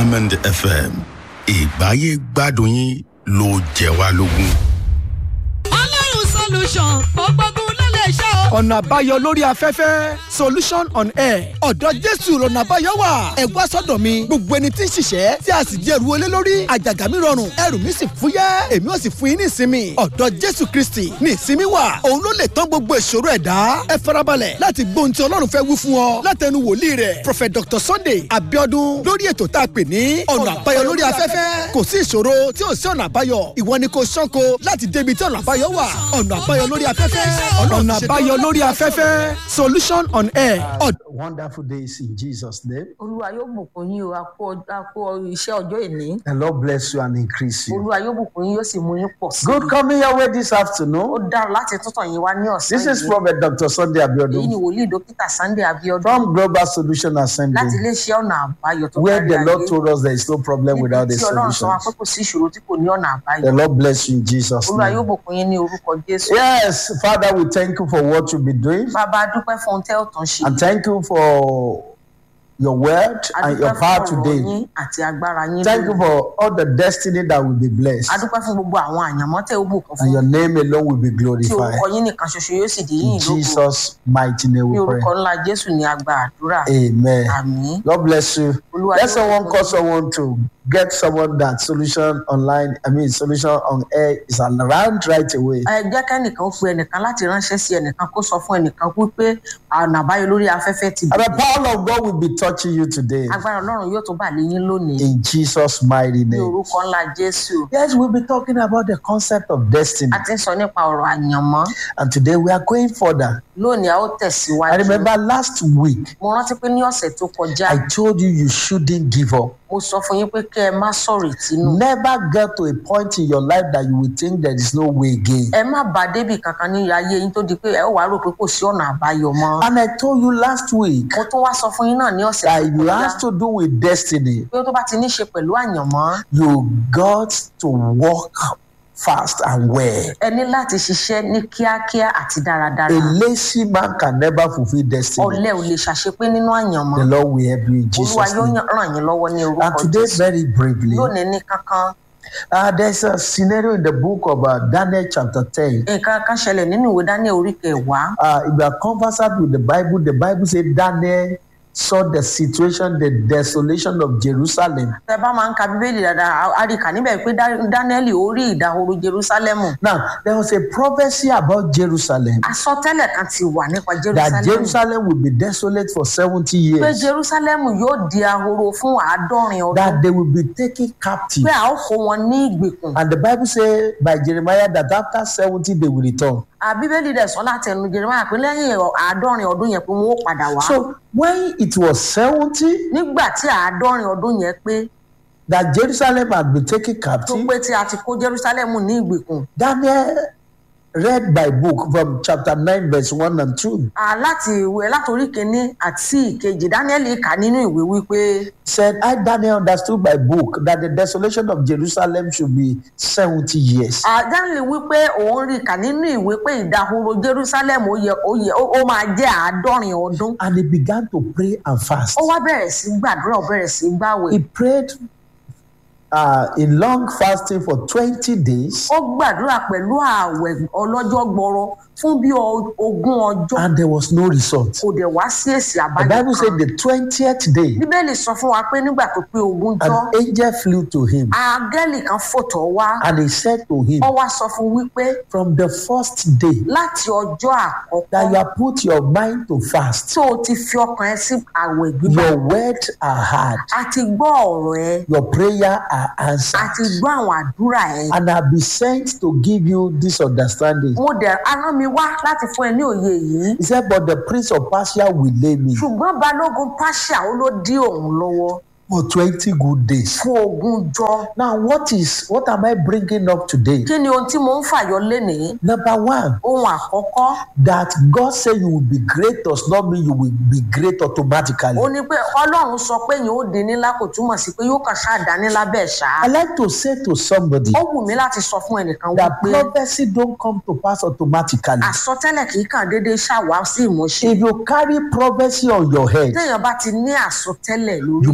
diamond fm ìgbáyé gbádùn yín ló jẹ wá lógún. ọlọ́run solution ó gbógun ló lè ṣe o. ọ̀nà àbáyọ lórí afẹ́fẹ́ solution on air ọ̀dọ̀ jésù lọ́nà àbáyọ wà ẹ wá sọ́dọ̀ mi gbogbo ẹni tí ń ṣiṣẹ́ tí a sì di ẹrù olé lórí àjàgà mi rọrùn ẹrù mi sì fúyẹ́ èmi ò sì fún yín ní ìsinmi ọ̀dọ̀ jésù kristi ní ìsinmi wà òun ló lè tán gbogbo ìṣòro ẹ̀dá ẹ farabalẹ̀ láti gbóhun tí ọlọ́run fẹ́ wí fún ọ látẹnu wòlíì rẹ̀ prophet dr sunday abiodun lórí ètò tá a pè ní ọ̀nà àbáyọ lórí afẹ́fẹ́ kò sí ìṣòro tí ò sí ọ̀nà àbáyọ ìwọ ni kò ṣánko láti débi tí ọ̀nà àbáyọ wà ọ̀nà àbáyọ lórí afẹ́fẹ́ ọ̀nà àbáyọ lórí afẹ́fẹ́ solution on air. Wonderful days in Jesus' name. olúwa yóò bùkún yín o a kú ọ- a kú ọ iṣẹ́ ọjọ́ ìní The Lord bless you and increase you. olúwa yóò bùkún yín yóò sì mú yín pọ̀ sí Good coming your way this ó afternoon. dára láti túntàn yín wá ní ọ̀sán This is yìí Prophet Dr. Sunday èyí ni Abiodun wòlíì dókítà sunday abiodun from Global Solution láti Assembly, iléeṣẹ́ ọ̀nà àbáyọ tó where kárí the Lord ayé told us there is no problem without níbi a tí ọlọ́run sọ solution. wá pé kò sí ìṣòro tí kò ní ọ̀nà àbáyọ The Lord bless you in Jesus' olúwa yóò name. bùkún yín ní orúkọ jésù Yes, Father, we thank you for what you'll be doing bàbá a dúpẹ́ fún ohun tẹ́ ò tún ṣe and thank you for your word a and dúpẹ́ your power fún ọ̀rọ̀ today. yín àti agbára yín Thank you lónìí. for all the destiny that will be blessed a dúpẹ́ fún gbogbo àwọn àyànmọ́ tẹ́ ò bùkún and fún your name alone will be tí glorified. orúkọ yín nìkan ṣoṣo yóò sì di In yín lógo Jesus' mighty name ní we pray. orúkọ ńlá jésù ní agba àdúrà Amen. àmín God bless you. Olúwa Let yóò someone bùkún call yín. someone to get someone that solution online, I mean, solution on air is around right away. ẹ jẹ́ kẹ́nìkan ó pe ẹnìkan láti ránṣẹ́ sí ẹnìkan kó sọ fún ẹnìkan wípé ọ̀nà àbáyọ lórí afẹ́fẹ́ ti And the bẹ̀rẹ̀ power of God will be touching you today agbára ọlọ́run yóò tó bà lé yín lónìí in Jesus' mighty ní name. orúkọ ńlá jésù Yes, we'll be talking about the concept of destiny. a ti ń sọ nípa ọ̀rọ̀ àyànmọ́ And today we are going further. lónìí a ó I tẹ̀síwájú remember last week, mo rántí pé ní ọ̀sẹ̀ tó kọjá I told you you shouldn't give up. mo sọ fún yín pé kẹ́ ẹ má sọ̀rọ̀ ìtinú Never get to a point in your life that you will think there is no way again. ẹ má bá débì kankan ní ayé yín tó di pé ẹ ó wàá rò pé kò sí ọ̀nà àbáyọ mọ́ And I told you last week mo tún wá sọ fún yín náà ní ọ̀sẹ̀ that tó it kọjá has to do with destiny. pé tó bá ti ní ṣe pẹ̀lú àyànmọ́ You got to walk fast and well. ẹ ní láti ṣiṣẹ́ ní kíákíá àti dáradára A lazy man can never fulfill destiny. ọ̀lẹ ò lè ṣàṣepé nínú àyànmọ́ The Lord will help you in olúwa Jesus' yóò name. yàn- ràn yín lọ́wọ́ ní And orúkọ today, jésù very briefly, lónìí ní kankan uh, there's a scenario in the book of uh, Daniel chapter 10. nǹkan kan ṣẹlẹ̀ nínú ìwé daniel orí kẹwàá Uh, if you are conversant with the Bible, the Bible says Daniel saw the situation, the desolation of Jerusalem. tẹ bá máa ń ka bíbélì dáadáa a- a rí kà níbẹ̀ pé Dá- daniel ó rí ìdahoro jerusalemu Now, there was a prophecy about Jerusalem àsọtẹ́lẹ̀ kan ti wà nípa that jerusalemu Jerusalem will be desolate for 70 pé years, jerusalemu yóò di ahoro fún àádọ́rin ọdún that they will be taken captive. pé a ó kó wọn ní ìgbèkùn And the Bible says by Jeremiah that after 70 they will return. À, bíbélì dẹ̀ sọ láti ẹnu jeremiah pé lẹ́yìn àádọ́rin ọdún yẹn pé wọ́n ó padà wá So when it was 70 nígbà tí àádọ́rin ọdún yẹn pé that Jerusalem had been taken tó captive, pé tí a ti kó jerusalemu ní ìgbèkùn Daniel read by book from chapter 9 verse 1 and 2 À, láti ìwé látòrí kínní àti ìkejì daniel kà nínú ìwé wípé said I Daniel understood by book that the desolation of Jerusalem should be 70 years. À, daniel wípé òun rí kà nínú ìwé pé ìdahoro jerusalem ó yẹ ó yẹ ó ó máa jẹ́ àádọ́rin ọdún And he began to pray and fast. ó wá bẹ̀rẹ̀ sí gbàdúrà ó bẹ̀rẹ̀ sí gbàwẹ̀ He prayed uh, in long fasting for 20 days ó gbàdúrà pẹ̀lú ààwẹ̀ ọlọ́jọ́ gbọrọ fún bí ọ- ogún ọjọ́ and there was no result. kò dẹ̀ wá sí èsì The àbájọ Bible said kan the 20th day bíbélì sọ fún wa pé nígbà tó pé ogún jọ an angel flew to him áńgẹ́lì kan fòtọ̀ wá and he said to him, ó wá sọ fún wípé From the first day láti ọjọ́ that you àkọ́kọ́ have put your mind to fast, tó o ti fi ọkàn ẹ sí àwẹ̀ gbígbà your words are heard, a ti gbọ́ ọ̀rọ̀ ẹ your prayer are a answered. ti gbọ́ àwọn àdúrà ẹ and I'll be sent to give you this understanding. mo dẹ̀ arán mi wá láti fún ẹ ní òye yìí He said, But the prince of Persia will lay me ṣùgbọ́n balógun pàṣà ó ló dí òun lọ́wọ́ for 20 good days. fún ogún jọ Now, what is what am I bringing up today? kí ni ohun tí mo ń fàyọ lénìí Number one, ohun àkọ́kọ́ that God said you will be great does not mean you will be great automatically. ó ní pé ọlọ́run sọ pé yìí ó di nílá kò túmọ̀ sí pé yóò kàn ṣáà dá nílá bẹ́ẹ̀ ṣá I like to say to somebody ó wù mí láti sọ fún ẹnìkan that wípé prophecy don't come to pass automatically. àsọtẹ́lẹ̀ kì í kàn déédéé ṣàwá sí ìmúṣẹ If you carry prophecy on your head, téèyàn bá ti ní àsọtẹ́lẹ̀ you lórí must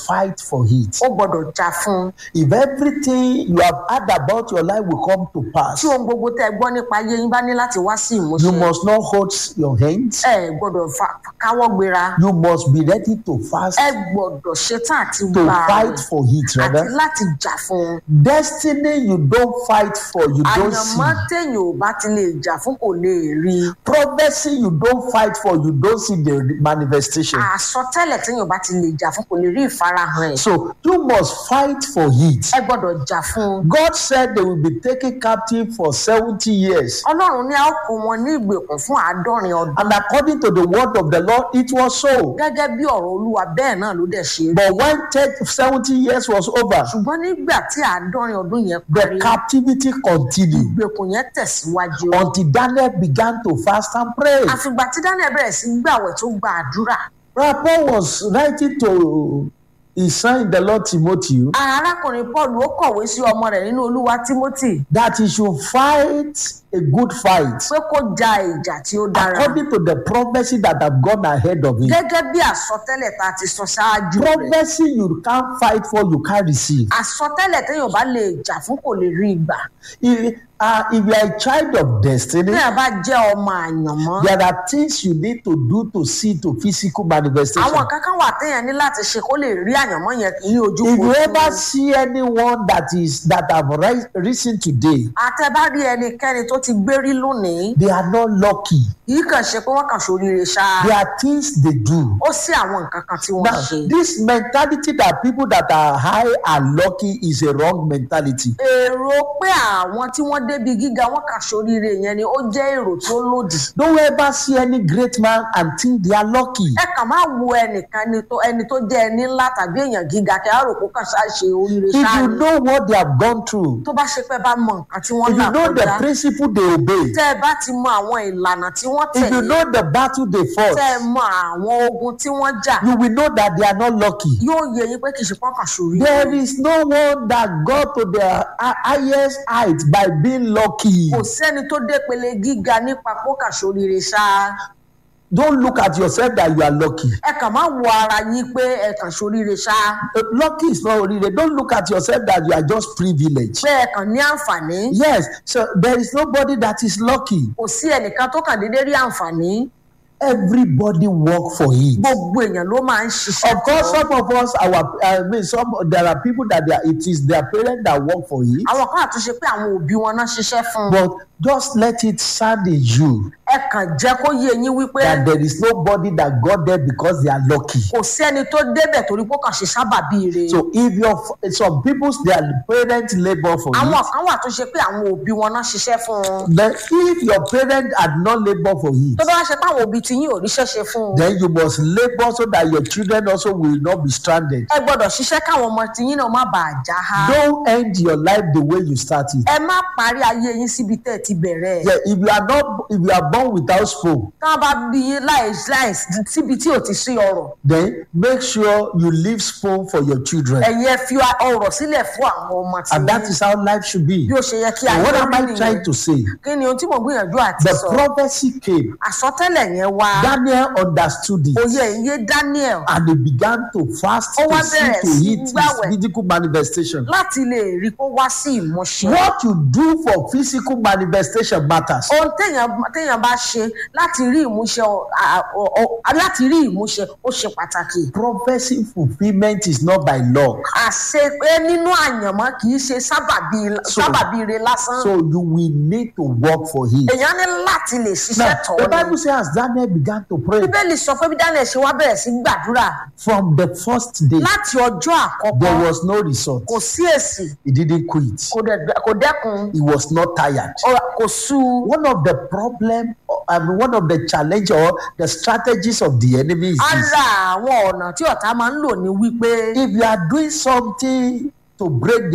fight for it. ó gbọ́dọ̀ jà fún un If everything you have heard about your life will come to pass, tí ohun gbogbo tẹ́ ẹ gbọ́ nípa ayé yín bá ní láti wá sí ìmúṣẹ you must not hold your hands. ẹ gbọ́dọ̀ fa- káwọ́ gbéra You must be ready to fast, ẹ gbọ́dọ̀ ṣetán àti to gbà fight for it, àti rather. láti jà fún un Destiny you don't fight for, you don't see. àyànmọ́ téèyàn ò bá ti lè jà fún kò lè rí i Prophecy you don't fight for, you don't see the manifestation. àsọtẹ́lẹ̀ téèyàn ò bá ti lè jà fún kò lè rí ìfarahàn ẹ̀ So you must fight for it. ẹ gbọ́dọ̀ jà fún un God said they will be taken captive for 70 years. ọlọ́run ní a ó kó wọn ní ìgbèkùn fún àádọ́rin ọdún And according to the word of the Lord, it was so. gẹ́gẹ́ bí ọ̀rọ̀ olúwa bẹ́ẹ̀ náà ló dẹ̀ ṣe rí But when 10 70 years was over, ṣùgbọ́n nígbà tí àádọ́rin ọdún yẹn the parí captivity continued ìgbèkùn yẹn tẹ̀síwájú until Daniel began to fast and pray. àfìgbà tí daniel bẹ̀rẹ̀ sí gbàwẹ̀ tó gba àdúrà Brother Paul was writing to his son in the Lord Timothy arákùnrin paul ó kọ̀wé sí ọmọ rẹ̀ nínú olúwa timothy that he should fight a good fight pé kó ja ìjà tí ó dára according to the prophecy that have gone ahead of him. gẹ́gẹ́ bí àsọtẹ́lẹ̀ tá a ti sọ ṣáájú rẹ̀ Prophecy you can't fight for, you can't receive. àsọtẹ́lẹ̀ téèyàn bá lè jà fún kò lè rí ìgbà If, uh, if you are a child of destiny, téèyàn bá jẹ́ ọmọ àyànmọ́ there are things you need to do to see to physical manifestation. àwọn kankan wà téèyàn ní láti ṣe kó lè rí àyànmọ́ yẹn ní ojú If you kojú. ever see anyone that is that have ri- risen today, àtẹ̀bá rí ẹnikẹ́ni tó ti gbérí lónìí they are not lucky. yìí kàn ṣe pé wọ́n kàn ṣoríire ṣá There are things they do. ó sí àwọn nǹkan kan tí wọ́n Now, ṣe. this mentality that people that are high are lucky is a wrong mentality. èrò pé àwọn tí wọ́n débi gíga wọ́n kàn ṣoríire yẹn ni ó jẹ́ èrò tó lòdì. Don't ever see any great man and think they are lucky. ẹ kàn máa wo ẹnìkan ẹni tó ẹni tó jẹ́ ẹni ńlá tàbí èèyàn gíga kí á rò kó kàn ṣáà ṣe oríire If ṣáà you ni. know what they have gone through, tó bá ṣe pé bá mọ nǹkan tí wọ́n if là you know the kọjá principle they obey, tẹ́ ẹ bá ti mọ àwọn ìlànà tí wọ́n if you tẹ̀lé know the battle they fought, tẹ́ ẹ mọ àwọn ogun tí wọ́n jà you will know that they are not lucky. yóò yẹ yín pé kì í ṣe pọ́nkàn ṣoríire. There is no one that got to their hi- highest height by being lucky. kò sẹ́ni tó dé pele gíga nípa pókà sóríire ṣá Don't look at yourself that you are lucky. ẹ kàn má wo ara yín pé ẹ kàn sóríire ṣá Uh, Lucky is not really. Don't look at yourself that you are just privileged. pé ẹ kàn ní àǹfààní Yes, so there is nobody that is lucky. kò sí ẹnìkan tó kàn déédéé rí àǹfààní Everybody work for it. gbogbo èèyàn ló máa ń ṣiṣẹ́ Of course, tán. some of us, our I mean, some there are people that they are, it is their parents that work for it. àwọn kan àtúnṣe pé àwọn òbí wọn náà ṣiṣẹ́ fún un But just let it sound in you ẹ kàn jẹ́ kó yé yín wípé that there is nobody that got there because they are lucky. kò sẹ́ni tó débẹ̀ torí pé ó kàn ṣe sábàbí rẹ̀ So if your some people's their parents labor for àwọn it, kan wà tó ṣe pé àwọn òbí wọn náà ṣiṣẹ́ fún un then if your parents had not labor for tó it, bá wá ṣe pé àwọn òbí ti yín ò ríṣẹ́ ṣe fún un then you must labor so that your children also will not be stranded. ẹ gbọ́dọ̀ ṣiṣẹ́ káwọn ọmọ ti yín náà má bàa já ha. Don't end your life the way you started. ẹ má parí ayé yín síbi tẹ́ ẹ ti bẹ̀rẹ̀. Yeah, if you are not if you are born without spoon, tí wọ́n bá bí yín láì láì síbi tí ò ti sí ọrọ̀ then make sure you leave spoon for your children. ẹ̀yin ẹ fi ọrọ̀ sílẹ̀ fún àwọn ọmọ tí And that is how life should be. bí ó ṣe yẹ kí And ayé what am I rí trying nìyẹn to say? kí ni ohun tí mo gbìyànjú àti The sọ prophecy came. àsọtẹ́lẹ̀ yẹn wá Daniel understood it. òye ìyé Daniel And he began to fast Ó wá to see bẹ̀rẹ̀ to sí it his gbàwẹ̀. physical manifestation. láti lè rí kó wá sí ìmúṣẹ. What you do for physical manifestation matters. ohun téèyàn téèyàn bá ṣe láti rí ìmúṣẹ ọ- à- ọ- ọ- láti rí ìmúṣẹ ó ṣe pàtàkì. Prophecy fulfillment is not by luck. àṣe pé nínú àyànmọ́ kì í ṣe sábàbí So- sábàbí re lásán. So you will need to work for it. èèyàn ní láti lè ṣiṣẹ́ Now, tọ̀ the ni. Bible says as Daniel began to pray bíbélì sọ pé bí daniel ṣe wá bẹ̀rẹ̀ sí gbàdúrà from the first day, láti ọjọ́ àkọ́kọ́ there was no result. kò sí èsì He didn't quit. kò dẹ̀- kò dẹ́kun He was not tired. ọ- kò sú u. One of the problem, I mean, one of the challenge or the strategies of the enemy is this. ara àwọn ọ̀nà tí ọ̀tá máa ń lò ní wípé If you are doing something to break